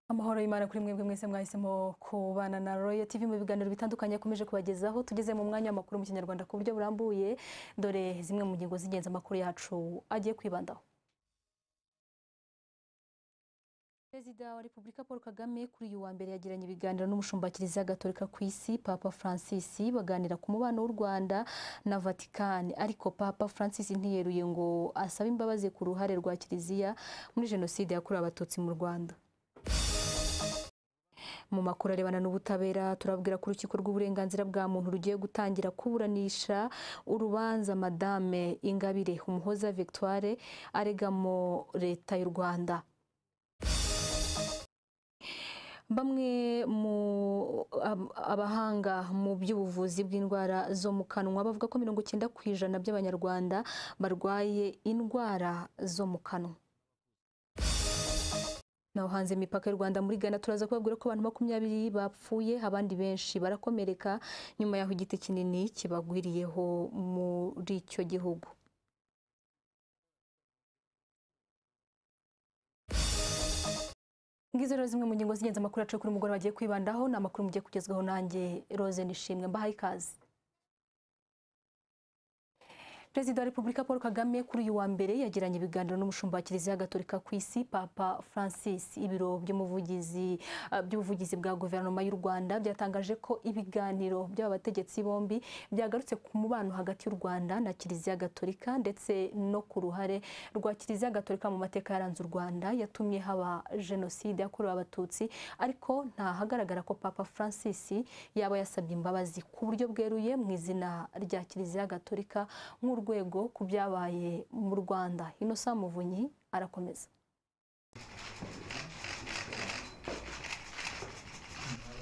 amahoro y'imana kuri mwebwe mwese mwahisemo kubana na royal tv mu biganiro bitandukanye yakomeje kubagezaho tugeze mu mwanya w'amakuru mu kinyarwanda ku buryo burambuye dore zimwe mu ngingo z'ingenzi amakuru yacu agiye kwibandaho perezida wa repubulika paul kagame kuri uyu wa mbere yagiranye ibiganiro n'umushumba kiliziya gatolika ku isi papa francis baganira ku mubano w'u rwanda na vatikani ariko papa francis ntiyeruye ngo asabe imbabazi ku ruhare rwa kiliziya muri jenoside yakorewe abatutsi mu rwanda mu makuru arebana n'ubutabera turabwira ku rukiko rw'uburenganzira bwa muntu rugiye gutangira kuburanisha urubanza madame ingabire umuhoza victoire aregamo leta y'u rwanda bamwe mu abahanga mu by'ubuvuzi bw'indwara zo mu kanwa bavuga ko mirongo icyenda ku ijana by'abanyarwanda barwaye indwara zo mu kanwa naho hanze imipaka y'u rwanda muri ghana turaza kubabwira ko abantu makumyabiri bapfuye abandi benshi barakomereka nyuma y'aho igiti kinini kibagwiriyeho muri icyo gihugu ngizo rero zimwe mu ngingo z'ingenzi amakuru yacu kuri umugore bagiye kwibandaho ni amakuru mugiye kugezwaho nanjye Rose Nishimwe mbahaye ikaze perezida wa repubulika paul kagame kuri uyu wa mbere yagiranye ibiganiro n'umushumba wa kiliziya gatolika ku isi papa francis ibiro by'umuvugizi by'ubuvugizi bwa guverinoma y'u rwanda byatangaje ko ibiganiro by'aba bategetsi bombi byagarutse ku mubano hagati y'u rwanda na kiliziya gatolika ndetse no ku ruhare rwa kiliziya gatolika mu mateka yaranze u rwanda yatumye haba jenoside yakorewe abatutsi ariko ntahagaragara ko papa francis yaba yasabye imbabazi ku buryo bweruye mu izina rya kiliziya gatolika nk'u urwego ku byabaye mu rwanda inosa muvunyi arakomeza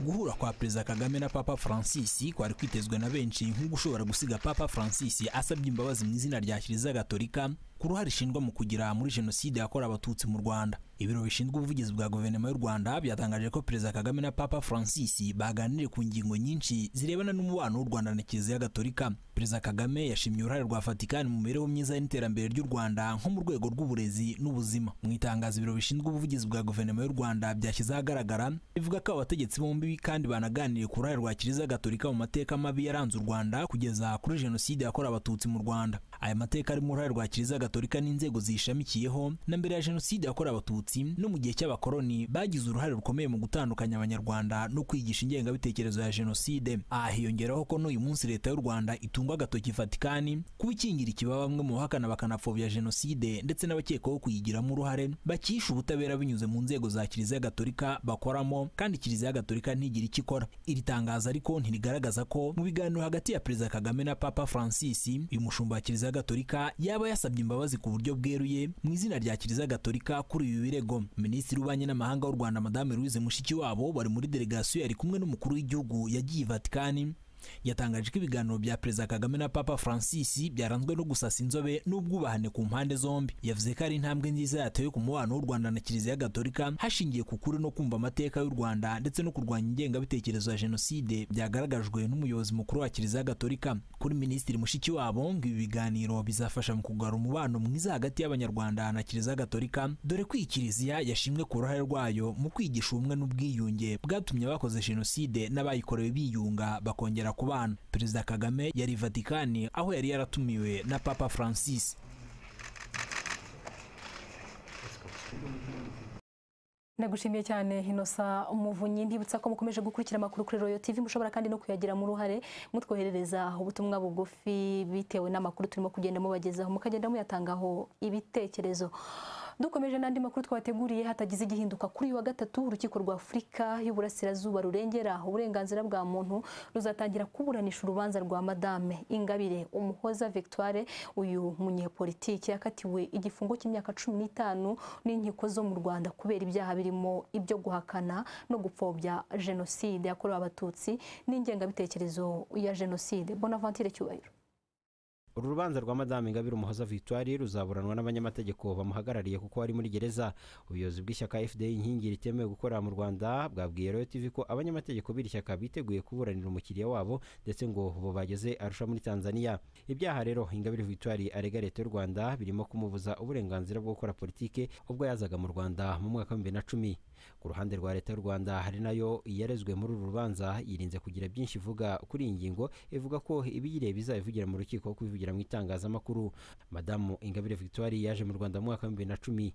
guhura kwa perezida kagame na papa francis kwari kwitezwe na benshi nk'ugushobora gusiga papa francis asabye imbabazi mu izina rya kiliziya gatolika ku ruhare ishingwa mu kugira muri jenoside yakorewe abatutsi mu rwanda ibiro bishinzwe ubuvugizi bwa guverinoma y'u rwanda byatangaje ko perezida kagame na papa francis baganiriye ku ngingo nyinshi zirebana n'umubano w'u rwanda na kiliziya gatolika perezida kagame yashimye uruhare rwa vatikani mu mibereho myiza n'iterambere ry'u rwanda nko mu rwego rw'uburezi n'ubuzima mu itangazo ibiro bishinzwe ubuvugizi bwa guverinoma y'u rwanda byashyize ahagaragara bivuga ko abategetsi bombi kandi banaganiriye ku ruhare rwa kiliziya gatolika mu mateka mabi yaranze u rwanda kugeza kuri jenoside yakorewe abatutsi mu rwanda aya mateka arimo uruhare rwa kiliziya gatolika n'inzego ziyishamikiyeho na mbere ya jenoside yakorewe abatutsi no mu gihe cy'abakoroni bagize uruhare rukomeye mu gutandukanya abanyarwanda no kwigisha ingengabitekerezo ya jenoside aha hiyongeraho ko n'uyu munsi leta y'u rwanda itungwa agatoki vatikani kuba ikingira ikibaba bamwe mu bahakana bakanapfobya jenoside ndetse n'abakekwaho kuyigiramo uruhare bakisha ubutabera binyuze mu nzego za kiliziya gatolika bakoramo kandi kiliziya gatolika ntigira icyo ikora iri tangazo ariko ntirigaragaza ko mu biganiro hagati ya perezida kagame na papa francis uyu mushumba wa kiliziya gatolika yaba yasabye imbabazi ku buryo bweruye mu izina rya kiliziya gatolika kuri ibi birego minisitiri w'ububanyi n'amahanga w'u rwanda madame louise mushikiwabo bari muri delegasiyo yari kumwe n'umukuru w'igihugu yagiye vatikani yatangaje ko ibiganiro bya perezida kagame na papa francis byaranzwe no gusasa inzobe n'ubwubahane ku mpande zombi yavuze ko ari intambwe nziza yatewe ku mubano w'u rwanda na kiliziya gatolika hashingiye ku kuri no kumva amateka y'u rwanda ndetse no kurwanya ingengabitekerezo ya jenoside byagaragajwe n'umuyobozi mukuru wa kiliziya gatolika kuri minisitiri mushikiwabo ngo ibi biganiro bizafasha mu kugarura umubano mwiza hagati y'abanyarwanda na kiliziya gatolika dore ko iyi kiliziya yashimwe ku ruhare rwayo mu kwigisha ubumwe n'ubwiyunge bwatumye abakoze jenoside n'abayikorewe biyunga bakongera ku bana perezida kagame yari vatikani aho yari yaratumiwe na papa francis ndagushimiye cyane inosa umuvunyi ntibutsa ko mukomeje gukurikira amakuru kuri royo tv mushobora kandi no kuyagiramo uruhare mutwoherereza ubutumwa bugufi bitewe n'amakuru turimo kugenda mubagezaho mukagenda muyatangaho ibitekerezo dukomeje n'andi makuru twateguriye hatagize igihinduka kuri uyu wa gatatu urukiko rwa afurika y'uburasirazuba rurengera uburenganzira bwa muntu ruzatangira kuburanisha urubanza rwa madame ingabire umuhoza victoire uyu munyepolitiki yakatiwe igifungo cy'imyaka cumi n'itanu n'inkiko zo mu rwanda kubera ibyaha birimo ibyo guhakana no gupfobya jenoside yakorewe abatutsi n'ingengabitekerezo ya jenoside bonavantire cyubahiro uru rubanza rwa madame ingabire umuhoza victoire ruzaburanwa n'abanyamategeko bamuhagarariye kuko ari muri gereza ubuyobozi bw'ishyaka fda inkingi ritemewe gukorera mu rwanda bwabwiye royo tv ko abanyamategeko b'iri shyaka biteguye kuburanira umukiriya wabo ndetse ngo bo bageze arusha muri tanzania ibyaha rero ingabire victoire arega leta y'u rwanda birimo kumubuza uburenganzira bwo gukora politike ubwo yazaga mu rwanda mu mwaka w'ibihumbi bibiri na cumi ku ruhande rwa leta y'u rwanda hari nayo yarezwe muri uru rubanza yirinze kugira byinshi ivuga kuri iyi ngingo ivuga ko ibiyireba izabivugira mu rukiko kuko ivugira mu itangazamakuru madamu ingabire victoire yaje mu rwanda mu mwaka w'ibihumbi bibiri na cumi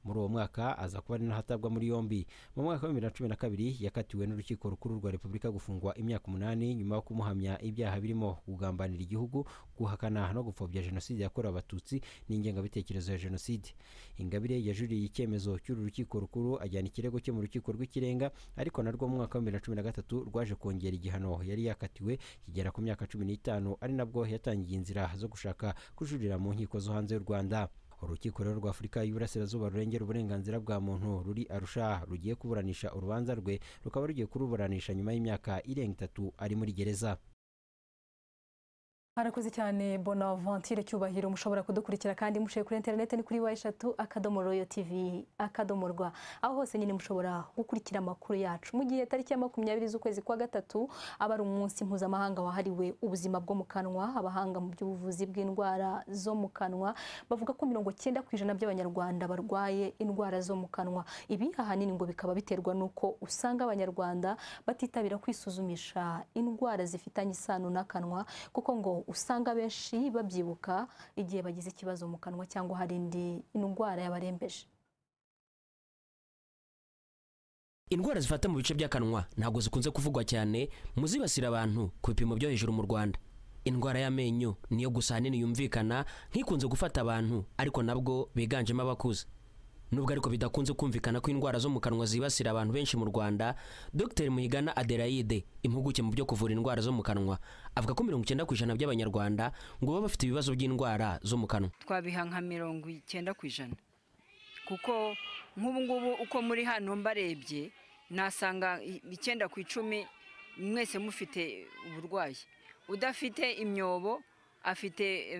muri uwo mwaka aza kuba ari naho atabwa muri yombi mu mwaka wa bibiri na cumi na kabiri yakatiwe n'urukiko rukuru rwa repubulika gufungwa imyaka umunani nyuma yo kumuhamya ibyaha birimo kugambanira igihugu guhakana no gupfobya jenoside yakorewe abatutsi n'ingengabitekerezo ya jenoside ingabire yajuriye icyemezo cy'uru rukiko rukuru ajyana ikirego cye mu rukiko rw'ikirenga ariko narwo mu mwaka wa bibiri na cumi na gatatu rwaje kongera igihano yari yakatiwe kigera ku myaka cumi n'itanu ari nabwo yatangiye inzira zo gushaka kujurira mu nkiko zo hanze y'u rwanda urukiko rero rwa afurika y'uburasirazuba rurengera uburenganzira bwa muntu ruri arusha rugiye kuburanisha urubanza rwe rukaba rugiye kuruburanisha nyuma y'imyaka irenga itatu ari muri gereza harakoze cyane bonavantire cyubahiro mushobora kudukurikira kandi mushoboye kuri interineti ni kuri wa eshatu akadomo royo tivi akadomo rwa aho hose nyine mushobora gukurikira amakuru yacu mu gihe tariki ya makumyabiri z'ukwezi kwa gatatu aba ari umunsi mpuzamahanga wahariwe ubuzima bwo mu kanwa abahanga mu by'ubuvuzi bw'indwara zo mu kanwa bavuga ko mirongo cyenda ku ijana by'abanyarwanda barwaye indwara zo mu kanwa ibi ahanini ngo bikaba biterwa n'uko usanga abanyarwanda batitabira kwisuzumisha indwara zifitanye isano n'akanwa kuko ngo usanga abenshi babyibuka igihe bagize ikibazo mu kanwa cyangwa hari indi ndwara yabarembeje indwara zifata mu bice by'akanwa ntabwo zikunze kuvugwa cyane mu zibasira abantu ku bipimo byo hejuru mu rwanda indwara y'amenyo niyo gusa ahanini yumvikana nk'ikunze gufata abantu ariko nabwo biganjemo abakuze nubwo ariko bidakunze kumvikana ko indwara zo mu kanwa zibasira abantu benshi mu rwanda dr muyigana adelaide impuguke mu byo kuvura indwara zo mu kanwa avuga ko mirongo icyenda ku ijana by'abanyarwanda ngo baba bafite ibibazo by'indwara zo mu kanwa twabiha nka mirongo icyenda ku ijana kuko nk'ubu ngubu uko muri hano mbarebye nasanga icyenda ku icumi mwese mufite uburwayi udafite imyobo afite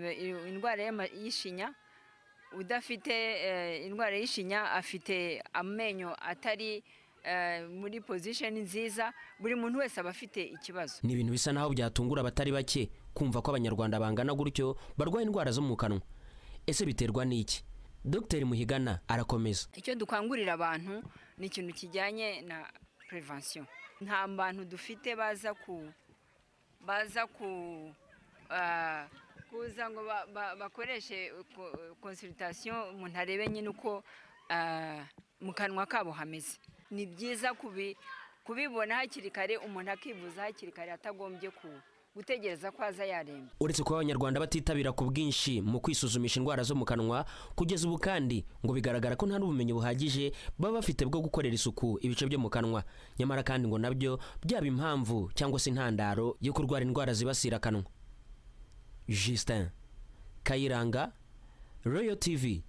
indwara y'ishinya udafite indwara y'ishinya afite amenyo atari muri pozisheni nziza buri muntu wese aba afite ikibazo ni ibintu bisa naho byatungura abatari bake kumva ko abanyarwanda bangana gutyo barwaye indwara zo mu kanwa ese biterwa n'iki dr muhigana arakomeza icyo dukangurira abantu ni ikintu kijyanye na prevention nta bantu dufite baza ku baza ku kuza ngo bakoreshe konsiritasiyo umuntu arebe nyine uko mu kanwa kabo hameze ni byiza kubibona hakiri kare umuntu akivuza hakiri kare atagombye gutegereza ko aza yaremba uretse kuba abanyarwanda batitabira ku bwinshi mu kwisuzumisha indwara zo mu kanwa kugeza ubu kandi ngo bigaragara ko nta n'ubumenyi buhagije baba bafite bwo gukorera isuku ibice byo mu kanwa nyamara kandi ngo nabyo byaba impamvu cyangwa se intandaro yo kurwara indwara zibasira akanwa Justin Kayiranga Royal TV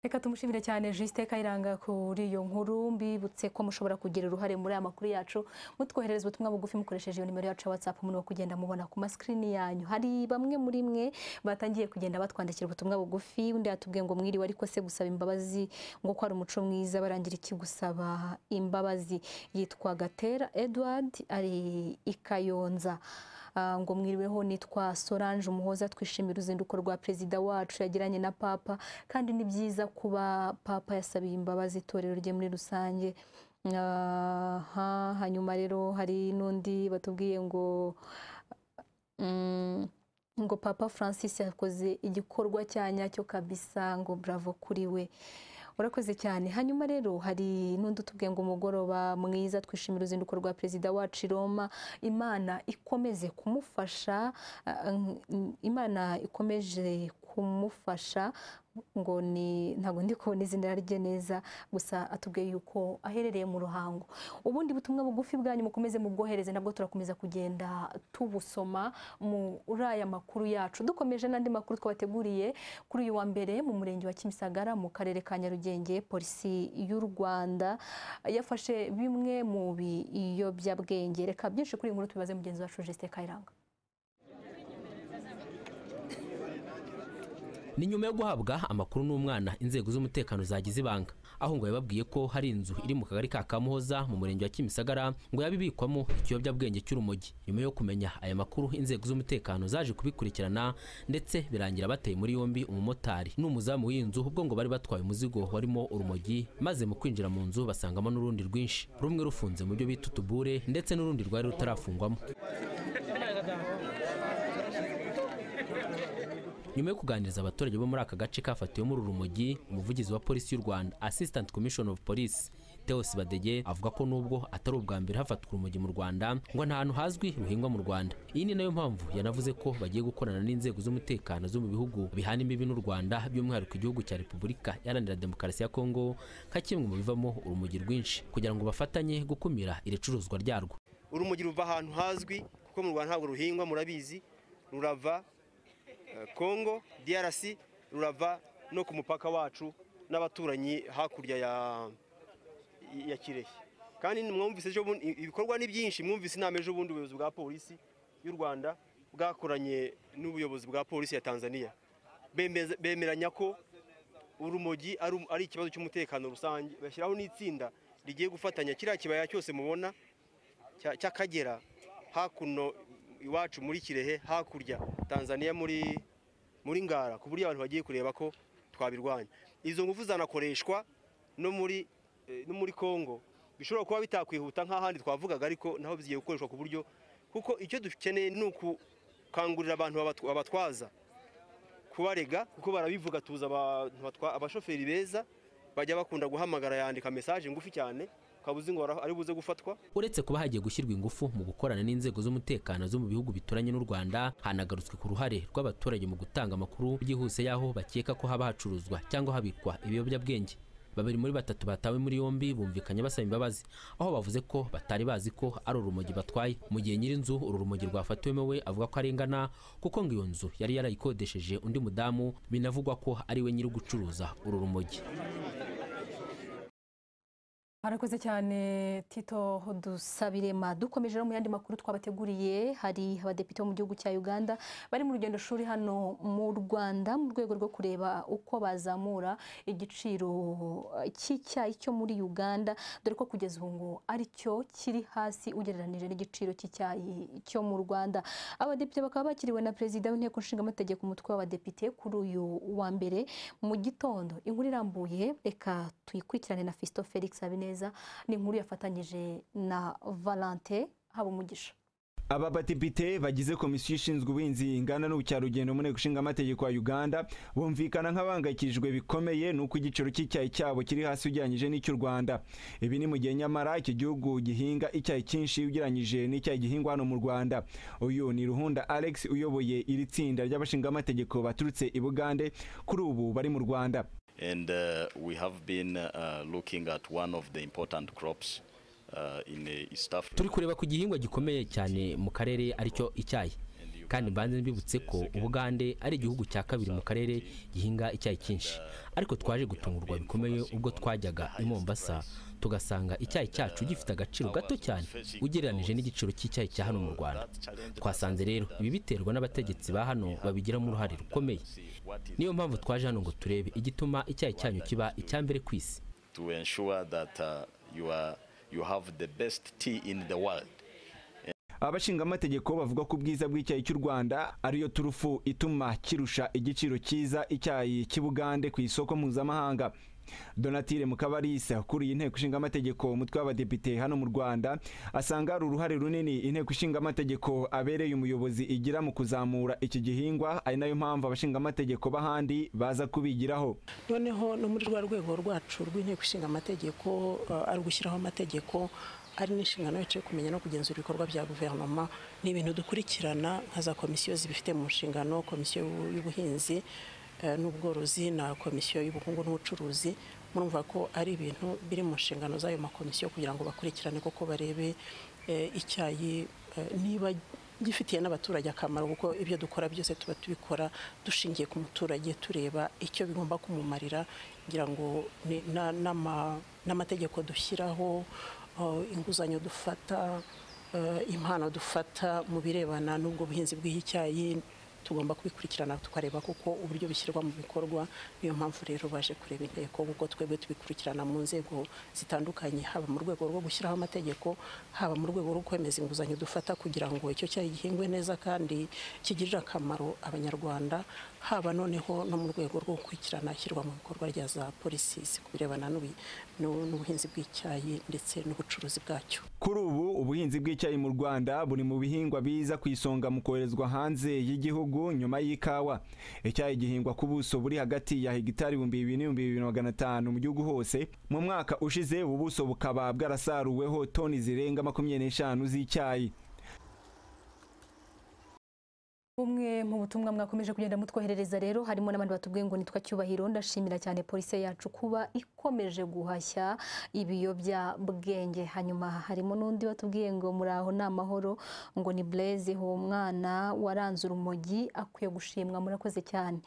reka tumushimire cyane Justin Kayiranga kuri iyo nkuru mbibutse ko mushobora kugira uruhare muri aya makuru yacu mutwoherereza ubutumwa bugufi mukoresheje iyo nimero yacu ya WhatsApp muno kugenda mubona ku maskrini yanyu hari bamwe muri mwe batangiye kugenda batwandikira ubutumwa bugufi undi yatubwiye ngo mwiriwe ariko se gusaba imbabazi ngo ko ari umuco mwiza barangira iki gusaba imbabazi yitwa Gatera Edward ari ikayonza ngo mwiriweho nitwa Solange umuhoza twishimira uruzinduko rwa perezida wacu yagiranye na papa kandi ni byiza kuba papa yasabiye imbabazi itorero rye muri rusange hanyuma rero hari n'undi batubwiye ngo ngo papa francis yakoze igikorwa cya nyacyo kabisa ngo bravo kuri we urakoze cyane hanyuma rero hari n'undi utubwiye ngo umugoroba mwiza twishimira uruzinduko rwa perezida wacu Roma imana ikomeze kumufasha imana ikomeje kumufasha ngo ni ntabwo ndi kubona izina rye neza gusa atubwiye yuko aherereye mu ruhango ubundi butumwa bugufi bwanyu mukomeze mubwohereze nabwo turakomeza kugenda tubusoma muri aya makuru yacu dukomeje n'andi makuru twabateguriye kuri uyu wa mbere mu murenge wa kimisagara mu karere ka nyarugenge polisi y'u rwanda yafashe bimwe mu biyobyabwenge reka byinshi kuri iyi nkuru tubibaze mugenzi wacu Justin Kayiranga ni nyuma yo guhabwa amakuru n'umwana inzego z'umutekano zagize ibanga aho ngo yababwiye ko hari inzu iri mu kagari ka kamuhoza mu murenge wa kimisagara ngo yaba ibikwamo ikiyobyabwenge cy'urumogi nyuma yo kumenya aya makuru inzego z'umutekano zaje kubikurikirana ndetse birangira bateye muri yombi umumotari n'umuzamu w'inzu ubwo ngo bari batwaye umuzigo warimo urumogi maze mu kwinjira mu nzu basangamo n'urundi rwinshi rumwe rufunze mu byo bita utubure ndetse n'urundi rwari rutarafungwamo nyuma yo kuganiriza abaturage bo muri aka gace kafatiwe muri urumogi umuvugizi wa polisi y'u rwanda assistant commission of police teos badege avuga ko nubwo atari ubwa mbere hafatwa urumogi mu rwanda ngo nta hantu hazwi ruhingwa mu rwanda iyi ni nayo mpamvu yanavuze ko bagiye gukorana n'inzego z'umutekano zo mu bihugu bihana imbibi n'u rwanda by'umwihariko igihugu cya repubulika iharanira demokarasi ya kongo nka kimwe mu bivamo urumogi rwinshi kugira ngo bafatanye gukumira iri curuzwa ryarwo urumogi ruva ahantu hazwi kuko mu rwanda ntabwo ruhingwa murabizi rurava kongo DRC rurava no ku mupaka wacu n'abaturanyi hakurya ya ya kirehe kandi mwumvise ejo bundi ibikorwa ni byinshi mwumvise inama ejo bundi ubuyobozi bwa polisi y'u rwanda bwakoranye n'ubuyobozi bwa polisi ya tanzania Bemeza- bemeranya ko urumogi ari ari ikibazo cy'umutekano rusange bashyiraho n'itsinda rigiye gufatanya kiriya kibaya cyose mubona cya- cy'akagera hakuno iwacu muri kirehe hakurya tanzania muri muri ngara ku buryo abantu bagiye kureba ko twabirwanya izo ngufu zanakoreshwa no muri eh, no muri congo bishobora kuba bitakwihuta nk'ahandi twavugaga ariko naho bigiye gukoreshwa ku buryo kuko icyo dukeneye ni ukukangurira abantu babatw- babatwaza kubarega kuko barabivuga tuza abantu batwa- abashoferi beza bajya bakunda guhamagara yandika mesaje ngufi cyane ukaba uzi ngo ari buze gufatwa uretse kuba hagiye gushyirwa ingufu mu gukorana n'inzego z'umutekano zo mu bihugu bituranye n'u rwanda hanagarutswe ku ruhare rw'abaturage mu gutanga amakuru byihuse y'aho bakeka ko haba hacuruzwa cyangwa habikwa ibiyobyabwenge babiri muri batatu batawe muri yombi bumvikanye basaba imbabazi aho bavuze ko batari bazi ko ari urumogi batwaye mu gihe nyir'inzu uru rumogi rwafatiwemo we avuga ko arengana kuko ngo iyo nzu yari yarayikodesheje undi mudamu binavugwa ko ari we nyiri gucuruza uru rumogi Arakoze cyane Tito Dusabirema dukomeje rero mu yandi makuru twabateguriye hari abadepite bo mu gihugu cya Uganda bari mu rugendo shuri hano mu Rwanda mu rwego rwo kureba uko bazamura igiciro eh, cy'icyayi cyo muri Uganda dore ko kugeza ubu ngo ari cyo kiri hasi ugereranije n'igiciro cy'icyayi cyo mu Rwanda abadepite bakaba bakiriwe na perezida w'inteko nshingamategeko umutwe w'abadepite kuri uyu wa mbere mu gitondo inkuru irambuye reka tuyikurikirane na Fisto Felix Habineza ni inkuru yafatanyije na Valentin Habumugisha aba badepite bagize komisiyo ishinzwe ubuhinzi inganda n'ubukerarugendo mu nteko ishinga amategeko ya uganda bumvikana nk'abangayikijwe bikomeye n'uko igiciro cy'icyayi cyabo kiri hasi ugereranyije n'icy'u rwanda ibi ni mu gihe nyamara iki gihugu gihinga icyayi cyinshi ugereranyije n'icyayi gihingwa hano mu rwanda uyu ni ruhunda alex uyoboye iri tsinda ry'abashingamategeko baturutse i bugande kuri ubu bari mu rwanda and uh, we have been uh, looking at one of the important crops uh, in uh, East Africa. turi kureba ku gihingwa gikomeye cyane mu karere aricyo icyayi kandi mbanze mbibutse ko ubugande ari igihugu cya kabiri mu karere gihinga icyayi cyinshi ariko twaje gutungurwa bikomeye ubwo twajyaga i mombasa tugasanga icyayi cyacu gifite agaciro gato cyane ugereranije n'igiciro cy'icyayi cya hano mu rwanda twasanze rero ibi biterwa n'abategetsi ba hano babigiramo uruhare rukomeye niyo mpamvu twaje hano ngo turebe igituma icyayi cyanyu kiba icya mbere ku isi To ensure that uh, you are you have the best tea in the world. abashingamategeko bavuga ko ubwiza bw'icyayi cy'u rwanda ariyo turufu ituma kirusha igiciro cyiza icyayi cy'ubugande ku isoko mpuzamahanga donatire mukabarisa ukuriye inteko ishinga amategeko umutwe w'abadepite hano mu rwanda asanga hari uruhare runini inteko ishinga amategeko abereye umuyobozi igira mu kuzamura iki gihingwa ari nayo mpamvu abashingamategeko b'ahandi baza kubigiraho noneho no muri rwa rwego rwacu rw'inteko ishinga amategeko eh, ari ugushyiraho amategeko ari n'inshingano yacu yo kumenya no kugenzura ibikorwa bya guverinoma ni ibintu dukurikirana nka za komisiyo zibifite mu nshingano komisiyo y'ubu- y'ubuhinzi eh, n'ubworozi na komisiyo y'ubukungu n'ubucuruzi murumva ko ari ibintu biri mu nshingano z'ayo makomisiyo kugira ngo bakurikirane koko barebe eh, icyayi eh, niba gifitiye n'abaturage akamaro kuko ibyo dukora byose tuba tubikora dushingiye ku muturage tureba icyo bigomba kumumarira kugira ngo ni- na- n'ama- n'amategeko dushyiraho uh, inguzanyo dufata uh, impano dufata mu birebana n'ubwo buhinzi bw'icyayi tugomba kubikurikirana tukareba kuko uburyo bishyirwa mu bikorwa niyo mpamvu rero baje kureba inteko kuko twebwe tubikurikirana mu nzego zitandukanye haba mu rwego rwo gushyiraho amategeko haba mu rwego rwo kwemeza inguzanyo dufata kugira ngo icyo cyayi gihingwe neza kandi kigirire akamaro abanyarwanda haba noneho no mu rwego rwo gukurikirana ishyirwa mu bikorwa rya za polisi ku birebana n'ubu- n'ubu- n'ubuhinzi bw'icyayi ndetse n'ubucuruzi bwacyo kuri ubu ubuhinzi bw'icyayi mu rwanda buri mu bihingwa biza ku isonga mu koherezwa hanze y'igihugu nyuma y'ikawa icyayi gihingwa ku buso buri hagati ya hegitari ibihumbi bibiri n'ibihumbi bibiri na magana atanu mu gihugu hose mu mwaka ushize ubu buso bukaba bwarasaruweho toni zirenga makumyabiri n'eshanu z'icyayi Bumwe mu butumwa mwakomeje kugenda mutwoherereza rero harimo n'abandi batubwiye ngo nitwa cyubahiro ndashimira cyane polisi yacu kuba ikomeje guhashya ibiyobyabwenge hanyuma harimo n'undi watubwiye ngo muri aho ni amahoro ngo ni Blaise uwo mwana waranze urumogi akwiye gushimwa murakoze cyane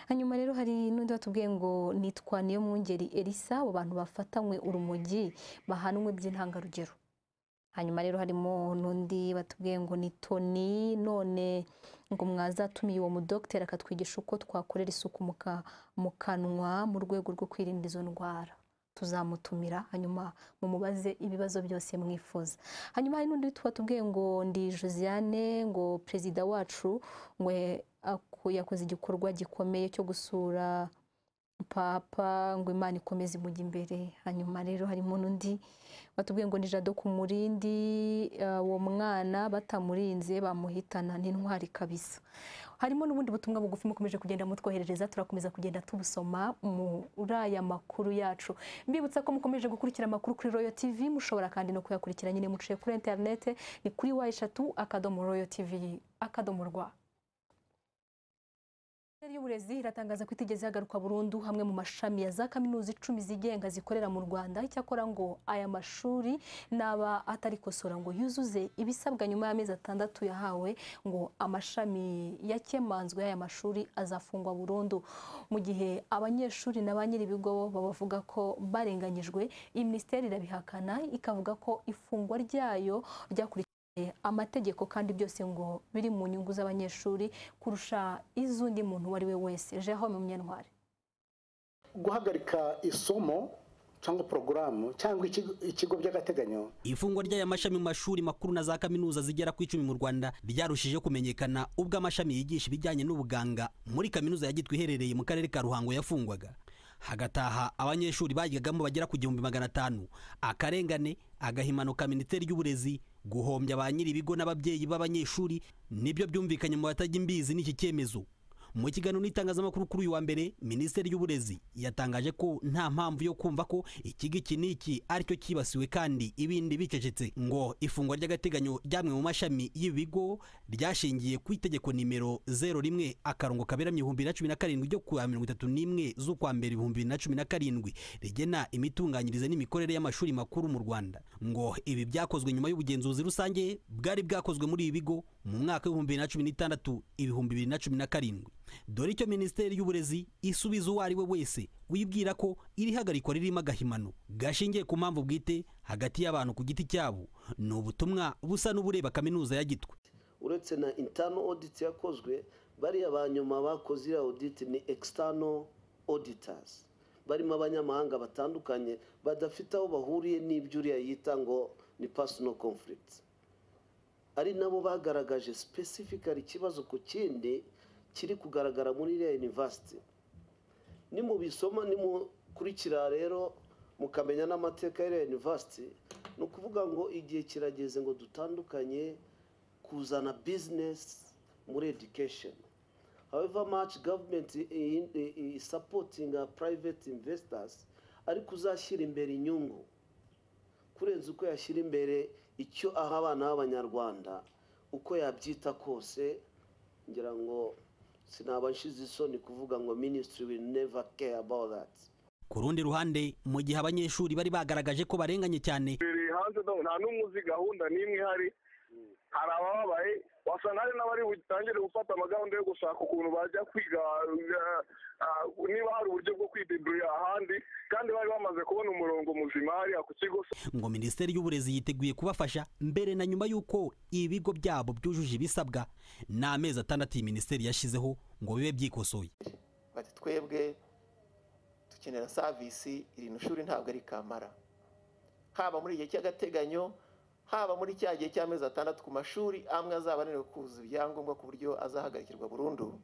hanyuma rero hari n'undi watubwiye ngo nitwa niyo mwungeri Elisa abo bantu bafatanywe urumogi bahanwe by'intangarugero hanyuma rero harimo n'undi batubwiye ngo ni toni none ngo mwazatumiye uwo mudogiteri akatwigisha uko twakorera isuku mu ka- mu kanwa mu rwego rwo kwirinda izo ndwara tuzamutumira hanyuma mumubaze ibibazo byose mwifuza hanyuma hari n'undi twatubwiye ngo ndi josiane ngo perezida wacu ngo yakoze igikorwa gikomeye cyo gusura papa ngo imana ikomeze imujya imbere hanyuma rero harimo n'undi batubwiye ngo ni jado ku murindi eh, uwo mwana batamurinze bamuhitana n'intwari kabisa harimo n'ubundi butumwa bugufi mukomeje kugenda mutwoherereza turakomeza kugenda tubusoma muri aya makuru yacu mbibutsa ko mukomeje gukurikira amakuru kuri royo tv mushobora kandi no kuyakurikira nyine muciye kuri interinete ni kuri wa eshatu akadomo royo tv akadomo rwa Minisiteri y'Uburezi iratangaza ko itigeze yagaruka burundu hamwe mu mashami ya za kaminuza icumi zigenga zikorera mu Rwanda icyakora ngo aya mashuri n'aba atari kosora ngo yuzuze ibisabwa nyuma y'amezi atandatu yahawe ngo amashami yakemanzwe y'aya mashuri azafungwa burundu mu gihe abanyeshuri na ba nyir'ibigo bo babavuga ko barenganyijwe iyi minisiteri irabihakana ikavuga ko ifungwa ryayo ryakurikiye amategeko kandi byose ngo biri mu nyungu z'abanyeshuri kurusha iz'undi muntu uwo ari we wese Jérôme Munyantwari guhagarika isomo cyangwa porogaramu cyangwa ikigo- ikigo by'agateganyo ifungwa ry'aya mashami mu mashuri makuru na za kaminuza zigera ku icumi mu rwanda ryarushije kumenyekana ubwo amashami yigisha ibijyanye n'ubuganga muri kaminuza ya gitwe iherereye mu karere ka ruhango yafungwaga hagataha abanyeshuri bayigagamo bagera ku gihumbi magana atanu akarengane agahimano ka minisiteri y'uburezi guhombya ba nyir'ibigo n'ababyeyi b'abanyeshuri nibyo byumvikanye mu batajya imbizi n'iki cyemezo mu kiganiro n'itangazamakuru kuri uyu wa mbere minisiteri y'uburezi yatangaje ko nta mpamvu yo kumva ko ikigo iki n'iki aricyo cyibasiwe kandi ibindi bicecetse ngo ifungwa ry'agateganyo ryamwe mu mashami y'ibigo ryashingiye ku itegeko nimero zero rimwe akarongo kaberamye ibihumbi bibiri na cumi na karindwi ryo ku wa mirongo itatu n'imwe z'ukwa mbere ibihumbi bibiri na cumi na karindwi rigena imitunganyirize n'imikorere y'amashuri makuru mu rwanda ngo ibi byakozwe nyuma y'ubugenzuzi rusange bwari bwakozwe muri ibi bigo mu mwaka w'ibihumbi bibiri na cumi n'itandatu ibihumbi bibiri na cumi na karindwi dore icyo minisiteri y'uburezi isubiza uwo ari we wese wibwira ko iri hagarikwa ririmo agahimano gashingiye ku mpamvu bwite hagati y'abantu ku giti cyabo ni ubutumwa busa n'ubureba kaminuza ya gitwe uretse na intano audit yakozwe bariya ba nyuma bakoze iriya audit ni external auditors barimo abanyamahanga batandukanye badafite aho bahuriye n'ibyo uriya yita ngo ni personal conflict ari nabo bagaragaje specifically ikibazo ku kindi kiri kugaragara muri iriya university nimubisoma nimukurikira rero mukamenya n'amateka y'iriya university ni ukuvuga ngo igihe kirageze ngo dutandukanye kuzana business muri education however much government in- i- i- supporting our private investors ariko uzashyira imbere inyungu kurenza uko yashyira imbere icyo aha abana b'abanyarwanda uko yabyita kose ngira ngo sinaba nshize isoni kuvuga ngo ministry will never care about that ku rundi ruhande mu gihe abanyeshuri bari bagaragaje ko barenganye cyane hanze nta n'umwe uzi gahunda n'imwe ihari hari abababaye wasanga hari n'abari butangire gufata amagahunda yo gushaka ukuntu bajya kwiga eh, ah, niba hari uburyo bwo kwideburira ahandi kandi bari bamaze kubona umurongo muzima hariya ku kigo ngo minisiteri y'uburezi yiteguye kubafasha mbere na nyuma y'uko ibigo byabo byujuje ibisabwa ni amezi atandatu iyi minisiteri yashyizeho ngo bibe byikosoye bati twebwe dukenera savisi iri shuri ntabwo ari kamara haba muri igihe cy'agateganyo haba muri cya gihe cy'amezi atandatu ku mashuri amwe azaba ananiwe kuzuza ibyangombwa ku buryo azahagarikirwa burundu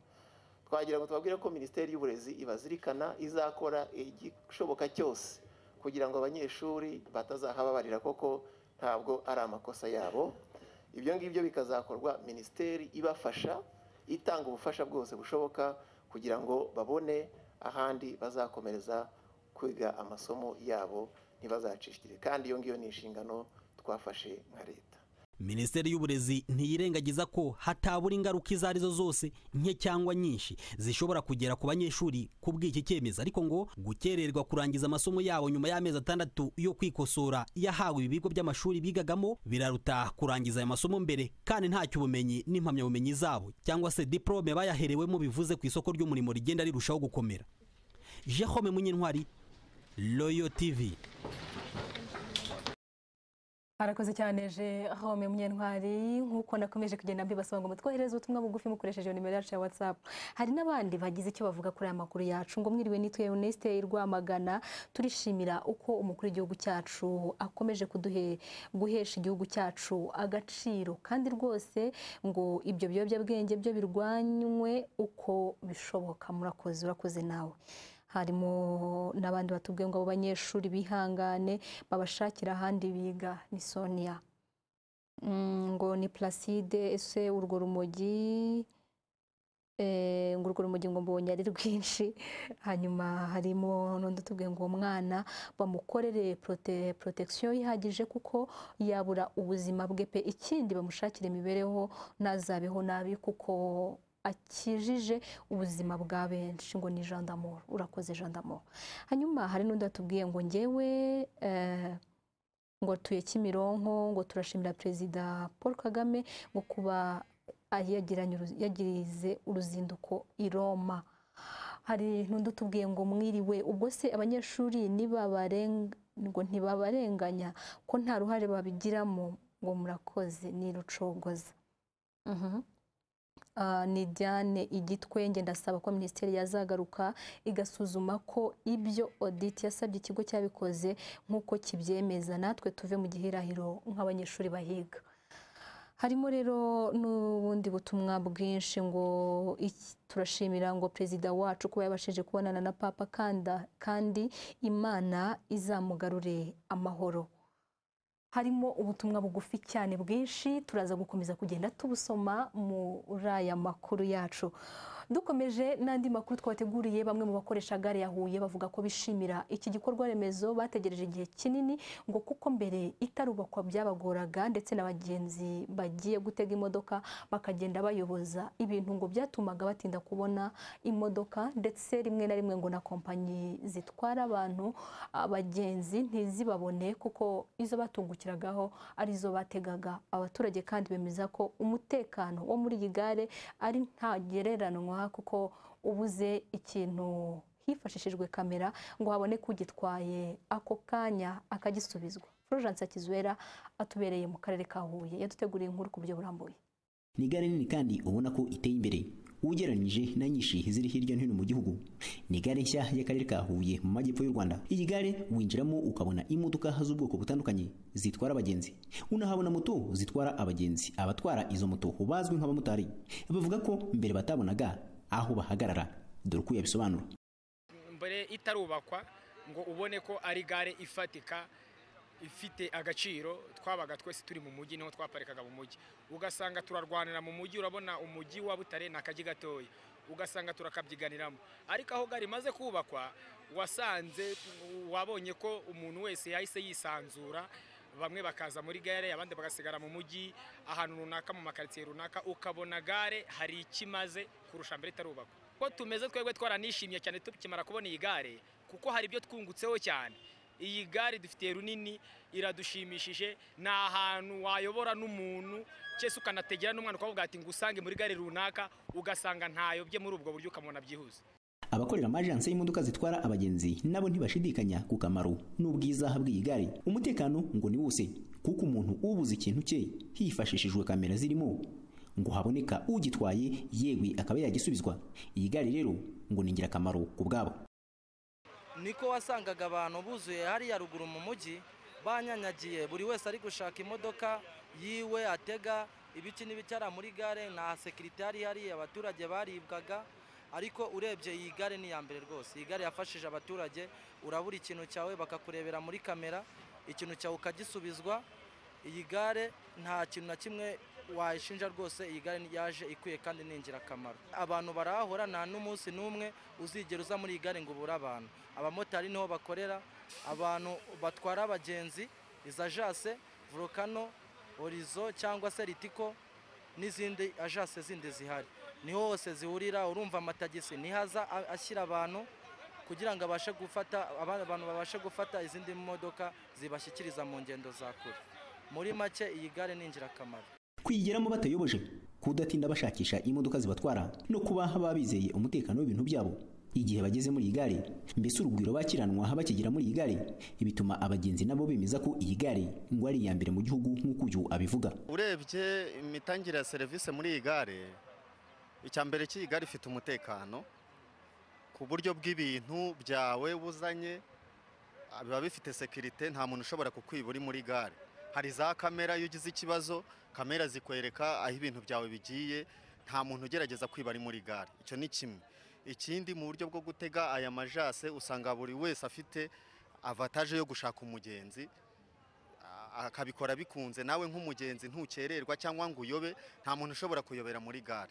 twagira ngo tubabwire ko minisiteri y'uburezi ibazirikana izakora igishoboka cyose kugira ngo abanyeshuri batazahababarira koko ntabwo ari amakosa yabo ibyo ngibyo bikazakorwa minisiteri ibafasha itanga ubufasha bwose bushoboka kugira ngo babone ahandi bazakomereza kwiga amasomo yabo ntibazacishikire kandi iyo ngiyo ni inshingano twafashe nka leta minisiteri y'uburezi ntiyirengagiza ko hatabura ingaruka izo ari zo zose nke cyangwa nyinshi zishobora kugera ku banyeshuri kubw'iki cyemezo ariko ngo gukererwa kurangiza amasomo yabo nyuma y'amezi atandatu yo kwikosora yahawe ibigo by'amashuri bigagamo biraruta kurangiza ayo masomo mbere kandi ntacyo ubumenyi n'impamyabumenyi zabo cyangwa se diporome bayaherewemo bivuze ku isoko ry'umurimo rigenda rirushaho gukomera jehome munyentwari royo tivi arakoze cyane je home munyentwari nk'uko nakomeje kugenda mbibasaba ngo mutwohereze ubutumwa bugufi mukoresheje nimero yacu ya whatsapp hari n'abandi bagize icyo bavuga kuri aya makuru yacu ngo mwiriwe nitwe Eunice Rwamagana turishimira uko umukuru w'igihugu cyacu akomeje kuduhe guhesha igihugu cyacu agaciro kandi rwose ngo ibyo biyobyabwenge byo birwanywe uko bishoboka murakoze urakoze nawe harimo n'abandi batubwiye ngo abo banyeshuri bihangane babashakira ahandi biga ni sonia Mm, ngo ni placide ese urwo rumogi eh, ngo urwo rumogi ngo mbonye ari rwinshi hanyuma harimo n'undi utubwiye ngo uwo mwana bamukorere prote- protection ihagije kuko yabura ubuzima bwe pe ikindi bamushakire imibereho ntazabeho nabi kuko akijije ubuzima bwa benshi ngo ni jandamoro urakoze jandamoro hanyuma hari n'undi watubwiye ngo ngewe eh, ngo tuye kimironko ngo turashimira perezida paul kagame ngo kuba yagiranye uruzi- yagirize uruzinduko i roma hari n'undi utubwiye ngo mwiriwe ubwo se abanyeshuri nibabarenga ngo ntibabarenganya ko nta ruhare babigiramo ngo murakoze ni rucogoza Mhm. Ah, ni Diane igitwenge ndasaba ko minisiteri yazagaruka igasuzuma ko ibyo audit yasabye ikigo cyabikoze nk'uko kibyemeza natwe tuve mu gihirahiro nk'abanyeshuri bahiga harimo rero n'ubundi butumwa bwinshi ngo iki- turashimira ngo perezida wacu kuba yabashije kubonana na papa kanda kandi imana izamugarure amahoro harimo ubutumwa bugufi cyane bwinshi turaza gukomeza kugenda tubusoma muri aya makuru yacu dukomeje n'andi makuru twateguriye bamwe mu bakoresha gare ya huye bavuga ko bishimira iki gikorwa remezo bategereje igihe kinini ngo kuko mbere itarubakwa byabagoraga ndetse n'abagenzi bagiye gutega imodoka bakagenda bayoboza ibintu ngo byatumaga batinda kubona imodoka ndetse rimwe na rimwe ngo na kompanyi zitwara abantu abagenzi ntizibabone kuko izo batungukiragaho arizo bategaga abaturage kandi bemeza ko umutekano wo muri iyi gare ari ntagereranywa kuko ubuze ikintu hifashishijwe kamera ngo haboneke ugitwaye ako kanya akagisubizwa florence akizwera atubereye mu karere ka huye yaduteguriye inkuru ku buryo burambuye ni gare nini kandi ubona ko iteye imbere ugereranyije na nyinshi ziri hirya no hino mu gihugu ni gare nshya y'akarere ka huye mu majyepfo y'u rwanda iyi gare winjiramo ukabona imodoka z'ubwoko butandukanye zitwara abagenzi unahabona moto zitwara abagenzi abatwara izo moto bazwi nk'abamotari bavuga ko mbere batabonaga aho bahagarara dore uko yabisobanura mbere itarubakwa ngo ubone ko ari gare ifatika ifite agaciro twabaga twese turi mu mujyi niho twaparikaga mu mujyi ugasanga turarwanira mu mujyi urabona umujyi wa butare ni akajyi gatoya ugasanga turakabyiganiramo ariko aho gare imaze kubakwa wasanze wabonye ko umuntu wese yahise yisanzura bamwe bakaza muri gare abandi bagasigara mu mujyi ahantu runaka mu makaritsiye runaka ukabona gare hari icyo imaze kurusha mbere itarubakwa ko tumeze twebwe twaranishimye cyane tukimara kubona iyi gare kuko hari ibyo twungutseho cyane iyi gare dufitiye runini iradushimishije ni ahantu wayobora n'umuntu cyese ukanategera n'umwana ukavuga ati ngo usange muri gare runaka ugasanga ntayobye muri ubwo buryo ukamubona byihuse abakorera amajanse y'imodoka zitwara abagenzi nabo ntibashidikanya ku kamaro n'ubwiza bw'iyi gare umutekano ngo ni wose kuko umuntu ubuze ikintu cye hifashishijwe kamera zirimo ngo haboneka ugitwaye yewe akaba yagisubizwa iyi gare rero ngo ni ingirakamaro ku bwabo niko wasangaga abantu buzuye hariya ruguru mu mujyi banyanyagiye buri wese ari gushaka imodoka yiwe atega ibiki n'ibicara muri gare nta sekirite yari hariya abaturage baribwaga ariko urebye iyi gare ni iya mbere rwose iyi gare yafashije abaturage urabura ikintu cyawe bakakurebera muri kamera ikintu cyawe ukagisubizwa iyi gare nta kintu na kimwe wayishinja rwose iyi gare yaje ikwiye kandi ni ingirakamaro abantu barahahora nta n'umunsi n'umwe uzigera uza muri iyi gare ngo ubure abantu abamotari niho bakorera abantu batwara abagenzi iza ajase volukano horizo cyangwa se ritiko n'izindi ajase zindi zihari niho hose zihurira urumva amatagisi niho aza ashyira abantu kugira ngo abashe gufata abantu babashe gufata izindi modoka zibashyikiriza mu ngendo za kure muri make iyi gare ni ingirakamaro kwigeramo batayoboje kudatinda bashakisha imodoka zibatwara no kuba baba bizeye umutekano w'ibintu byabo igihe bageze muri iyi gare mbese urugwiro bakiranwa bakigera muri iyi gare bituma abagenzi nabo bemeza ko iyi gare ngo ari iya mbere mu gihugu nk'uko uyu abivuga urebye imitangire ya serivisi muri iyi gare icya mbere cy'iyi gare ifite umutekano ku buryo bw'ibintu byawe buzanye biba bifite sekirite nta muntu ushobora kukwiba uri muri gare hari za kamera iyo ugize ikibazo kamera zikwereka aho ibintu byawe bigiye nta muntu ugerageza kwiba ari muri gare icyo ni kimwe ikindi mu buryo bwo gutega aya majase usanga buri wese afite avataje yo gushaka umugenzi a- akabikora bikunze nawe nk'umugenzi ntukererwa cyangwa ngo uyobe nta muntu ushobora kuyobera muri gare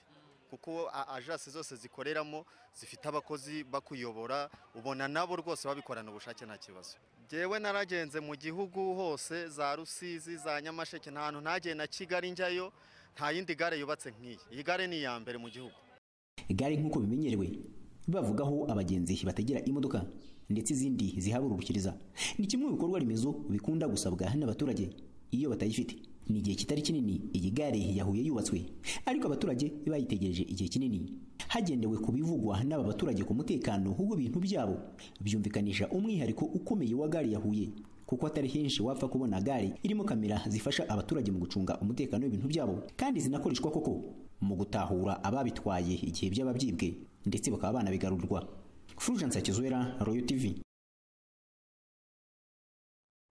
kuko a- ajase zose zikoreramo zifite abakozi bakuyobora ubona nabo rwose babikorana ubushake nta kibazo jyewe naragenze mu gihugu hose za rusizi za nyamasheke nta hantu ntagiye na kigali njyayo nta yindi gare yubatse nk'iyi iyi gare ni iya mbere mu gihugu gare nk'uko bimenyerewe bavugaho abagenzi batagera imodoka ndetse izindi zihabururukiriza ni kimwe mu bikorwa remezo bikunda gusabwa n'abaturage iyo batayifite ni igihe kitari kinini iyi gare yahuye yubatswe ariko abaturage bayitegereje igihe kinini hagendewe ku bivugwa n'aba baturage ku mutekano w'ibintu byabo byumvikanisha umwihariko ukomeye wa gare ya Huye kuko atari henshi wapfa kubona gare irimo kamera zifasha abaturage mu gucunga umutekano w'ibintu byabo kandi zinakoreshwa koko mu gutahura ababitwaye igihe byaba byibwe ndetse bakaba banabigarurwa Fulgence Hakizwera Royal TV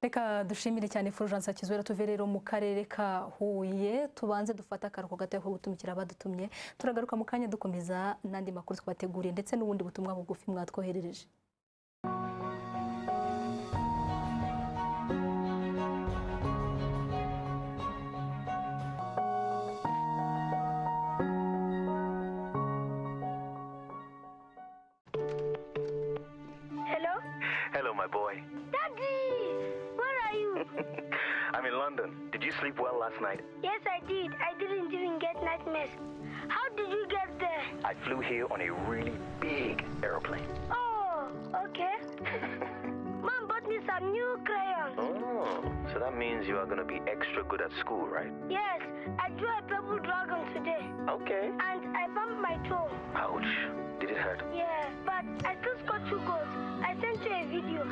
reka dushimire cyane fulgence kizwera tuve rero mu karere ka huye tubanze dufate akaruhuko gato ko gutumikira abadutumye turagaruka mu kanya dukomeza n'andi makuru twabateguriye ndetse n'ubundi butumwa bugufi mwatwoherereje Hello? Hello, my boy. Daddy! Where are you? I'm in London. Did you sleep well last night? yes, I did. I didn't even get nightmares. How did you get there? I flew here on a really big aeroplane. Oh, okay. Mom bought me some new crayons. Oh, so that means you are going to be extra good at school, right? Yes, I drew a purple dragon today. Okay. And I bumped my toe. Ouch. Did it hurt? Yeah, but I still scored two goals. I sent you a video.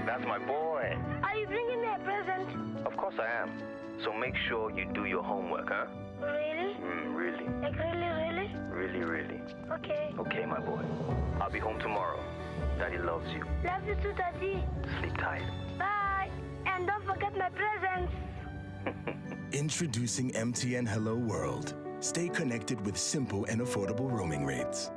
That's my boy. Are you bringing me a present? Of course I am. So make sure you do your homework, huh? Really? Mm, really, Like really, really? really, really. Okay. Okay, my boy. I'll be home tomorrow. Daddy loves you. Love you too, Daddy. Sleep tight. Bye. And don't forget my presents. Introducing MTN Hello World. Stay connected with simple and affordable roaming rates.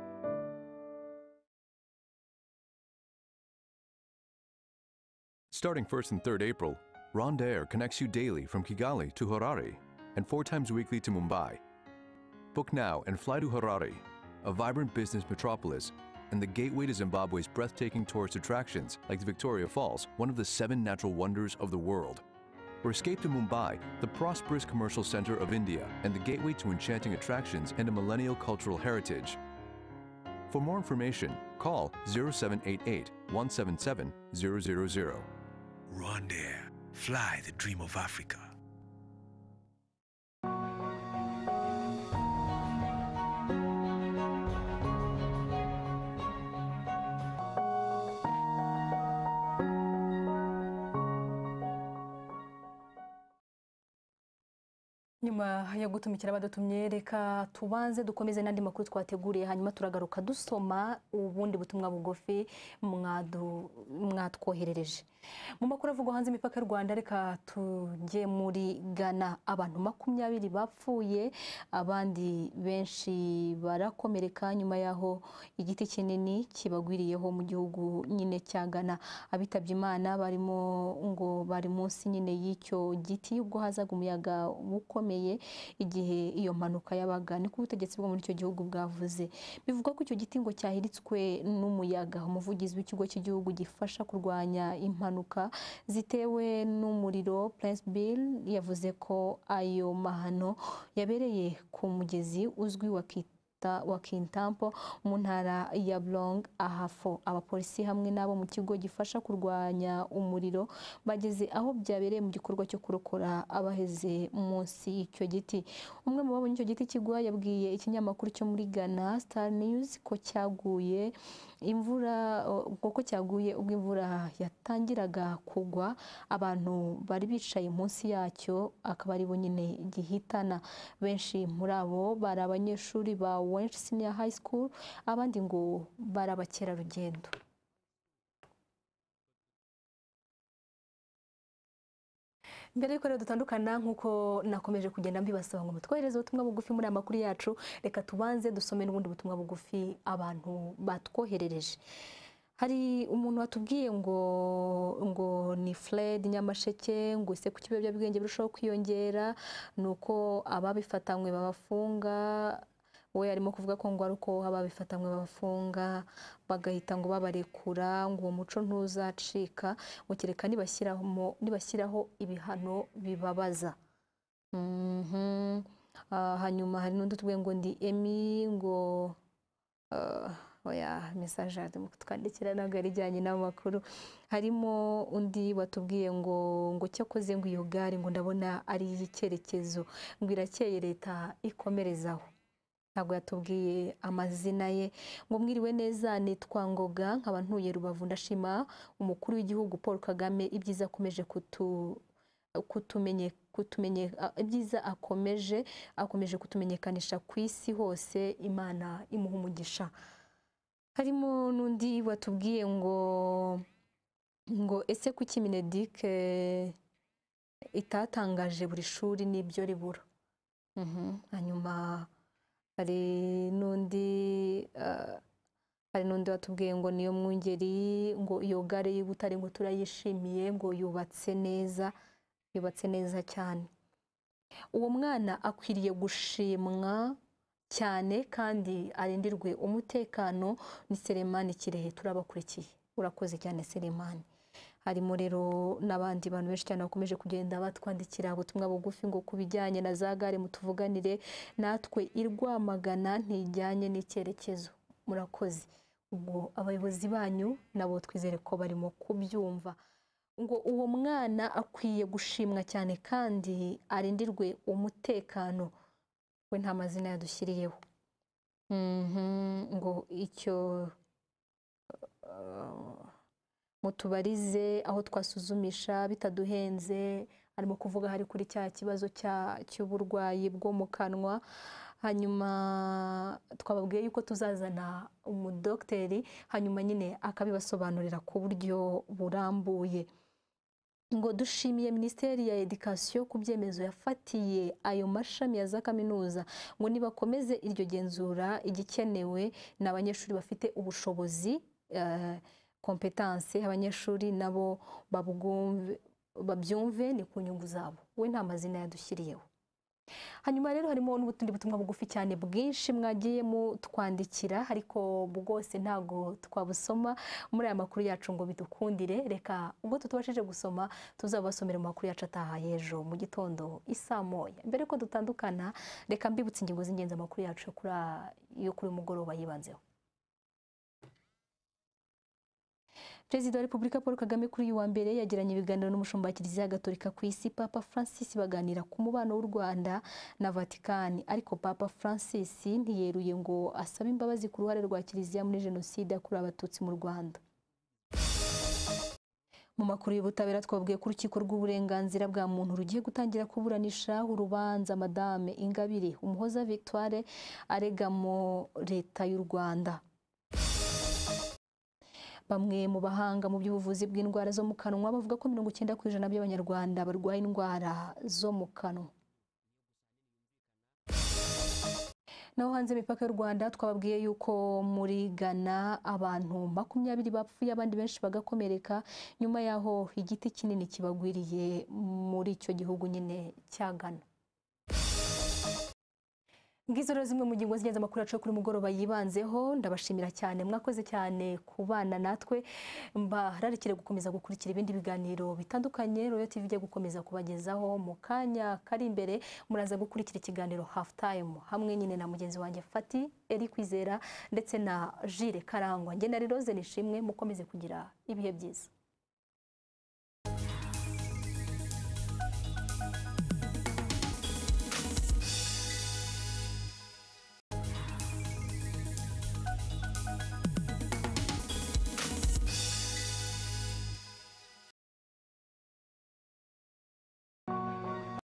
Starting 1st and 3rd April, Ronda Air connects you daily from Kigali to Harare and four times weekly to Mumbai. Book now and fly to Harare, a vibrant business metropolis and the gateway to Zimbabwe's breathtaking tourist attractions like the Victoria Falls, one of the seven natural wonders of the world. Or escape to Mumbai, the prosperous commercial center of India and the gateway to enchanting attractions and a millennial cultural heritage. For more information, call 0788 177 000. Rwandair. Fly the dream of Africa. nyuma yo gutumikira abadutumye reka tubanze dukomeze n'andi makuru twateguriye hanyuma turagaruka dusoma ubundi butumwa bugufi mwatwoherereje mu makuru avugwa hanze imipaka y'u rwanda reka tujye muri gana abantu makumyabiri bapfuye abandi benshi barakomereka nyuma y'aho igiti kinini kibagwiriyeho mu gihugu nyine cya gana abitabye imana barimo ngo bari munsi nyine y'icyo giti ubwo hazaga umuyaga ukomeye igihe iyo mpanuka yabaga niko ubutegetsi bwo muri icyo gihugu bwavuze bivugwa ko icyo giti ngo cyahiritswe n'umuyaga umuvugizi w'ikigo cy'igihugu gifasha kurwanya impanuka zitewe n'umuriro Prince Bill yavuze ko ayo mahano yabereye ku mugezi uzwi wa kita wa kintampo mu ntara ya burong ahafo abapolisi hamwe n'abo mu kigo gifasha kurwanya umuriro bageze aho byabereye mu gikorwa cyo kurokora abaheze munsi y'icyo giti umwe mu babonye icyo giti kigwa yabwiye ikinyamakuru cyo muri ghana star news ko cyaguye imvura kuko cyaguye ubwo imvura yatangiraga kugwa abantu bari bicaye munsi yacyo akaba aribo nyine gihitana benshi muri abo bari abanyeshuri bawe Wench Senior High School abandi ngo bari abakerarugendo mbere y'uko rero dutandukana nk'uko nakomeje kugenda mbibasaba ngo mutwohereze ubutumwa bugufi muri aya makuru yacu reka tubanze dusome n'ubundi butumwa bugufi abantu batwoherereje hari umuntu watubwiye ngo ngo ni Fred nyamasheke ngo ise ku kiyobyabwenge birushaho kwiyongera ni uko ababifitanywe babafunga we arimo kuvuga ko ngo ari uko ababifitanywe babafunga bagahita ngo babarekura ngo uwo muco ntuzacika ngo kereka nibashyiraho ibihano bibabaza hanyuma hari n'undi utubwiye ngo ndi emi ngo oya mesaje arimo kutwandikira ntabwo ari ijyanye n'amakuru harimo undi watubwiye ngo ngo cyakoze ngo iyo gare ngo ndabona ari iy'icyerekezo ngo irakeye leta ikomerezaho ntabwo yatubwiye amazina ye ngo mwiriwe neza nitwa ngoga nkaba ntuye rubavu ndashima umukuru w'igihugu paul kagame ibyiza akomeje kutu kutumenye kutumenye ibyiza akomeje akomeje kutumenyekanisha ku isi hose imana imuha umugisha harimo n'undi watubwiye ngo ngo ese kuki minedike itatangaje buri shuri n'ibyo ribura hanyuma hari n'undi hari n'undi watubwiye ngo niyo mwungeri ngo iyo gare y'ubutare ngo turayishimiye ngo yubatse neza yubatse neza cyane uwo mwana akwiriye gushimwa cyane kandi arindirwe umutekano ni seremani kirehe turabakurikiye urakoze cyane seremani harimo rero n'abandi bantu benshi cyane bakomeje kugenda batwandikira ubutumwa bugufi ngo ku bijyanye na za gare mutuvuganire natwe irwamagana ntijyanye n'icyerekezo murakoze ubwo abayobozi banyu nabo twizere ko barimo kubyumva ngo uwo mwana akwiye gushimwa cyane kandi arindirwe umutekano we nta mazina yadushyiriyeho ngo icyo mutubarize aho twasuzumisha bitaduhenze arimo kuvuga hari kuri cya kibazo cy'uburwayi bwo mu kanwa hanyuma twababwiye yuko tuzazana umudogiteri hanyuma nyine akabibasobanurira ku buryo burambuye ngo dushimiye minisiteri ya edikasiyo ku byemezo yafatiye ayo mashami ya za kaminuza ngo nibakomeze iryo genzura igikenewe ni abanyeshuri bafite ubushobozi kompetanse abanyeshuri nabo babyumve ni ku nyungu zabo we nta mazina yadushyiriyeho hanyuma rero harimo n'ubutundi butumwa bugufi cyane bwinshi mwagiye mutwandikira ariko bwose ntabwo twabusoma muri aya makuru yacu ngo bidukundire reka ubwo tutubashije gusoma tuzabasomera mu makuru yacu atahaye ejo mu gitondo isaa moya mbere ko dutandukana reka mbibutse ingingo z'ingenzi amakuru yacu yo kuri uyu mugoroba yibanzeho perezida wa repubulika paul kagame kuri uyu wa mbere yagiranye ibiganiro n'umushumba wa kiliziya gatolika ku isi papa francis baganira ku mubano w'u rwanda na vatikani ariko papa francis ntiyeruye ngo asabe imbabazi ku ruhare rwa kiliziya muri jenoside yakorewe abatutsi mu rwanda mu makuru y'ubutabera twabwiye ko urukiko rw'uburenganzira bwa muntu rugiye gutangira kuburanisha urubanza madame ingabire umuhoza victoire arega mu leta y'u rwanda bamwe mu bahanga mu by'ubuvuzi bw'indwara zo mu kanwa bavuga ko mirongo icyenda ku ijana by'abanyarwanda barwaye indwara zo mu kanwa naho hanze imipaka y'u rwanda twababwiye yuko muri ghana abantu makumyabiri bapfuye abandi benshi bagakomereka nyuma y'aho igiti kinini kibagwiriye muri icyo gihugu nyine cya ghana ngizo rero zimwe mu ngingo z'ingenzi amakuru yacu kuri mugoroba yibanzeho ndabashimira cyane mwakoze cyane ku bana natwe mbararikire gukomeza gukurikira ibindi biganiro bitandukanye royo tv ijya gukomeza kubagezaho mu kanya kari imbere muraza gukurikira ikiganiro hafu tayimu hamwe nyine na mugenzi wanjye fati eri kwizera ndetse na jire karangwa ngena rero ze nishimwe mukomeze kugira ibihe byiza